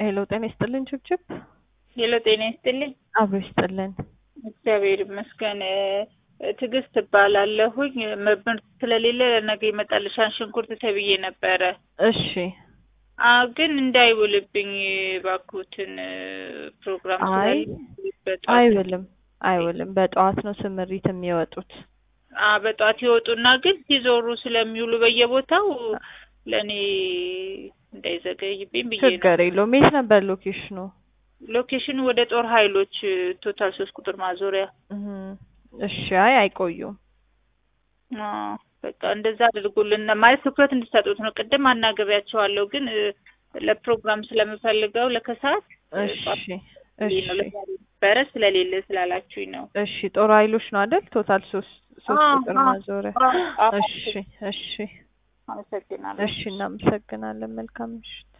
ሄሎ ጤና ይስጥልን ችብችብ ሄሎ ጤና ይስጥልኝ። አብሮ ይስጥልን። እግዚአብሔር ይመስገን። ትዕግስት እባላለሁኝ። ምርት ስለሌለ ነገ ይመጣልሻል ሽንኩርት ተብዬ ነበረ። እሺ አ ግን እንዳይውልብኝ ባኩትን ፕሮግራም አይ ስላለ በጠዋት አይውልም አይውልም። በጠዋት ነው ስምሪት የሚወጡት። አ በጠዋት ይወጡና ግን ሲዞሩ ስለሚውሉ በየቦታው ለእኔ እንዳይዘገይብኝ ብዬ ነው። ችግር የለውም። የት ነበር ሎኬሽኑ? ሎኬሽኑ ወደ ጦር ኃይሎች ቶታል ሶስት ቁጥር ማዞሪያ። እህ እሺ አይ አይቆዩም። አ በቃ እንደዛ አድርጉልን ማለት ትኩረት እንድትሰጡት ነው። ቅድም አናግሬያቸዋለሁ ግን እ፣ ለፕሮግራም ስለምፈልገው ለከሰዓት እ፣ እሺ ጠዋት እሺ ነው ለዛሬ ነበረ ስለሌለ ስላላችሁኝ ነው። እሺ ጦር ኃይሎች ነው አይደል? ቶታል ሶስት ሶስት አዎ፣ ቁጥር አዎ፣ ማዞሪያ። አዎ፣ አዎ። እሺ እሺ አመሰግናለሁ። እሺ እናመሰግናለን። መልካም ምሽት።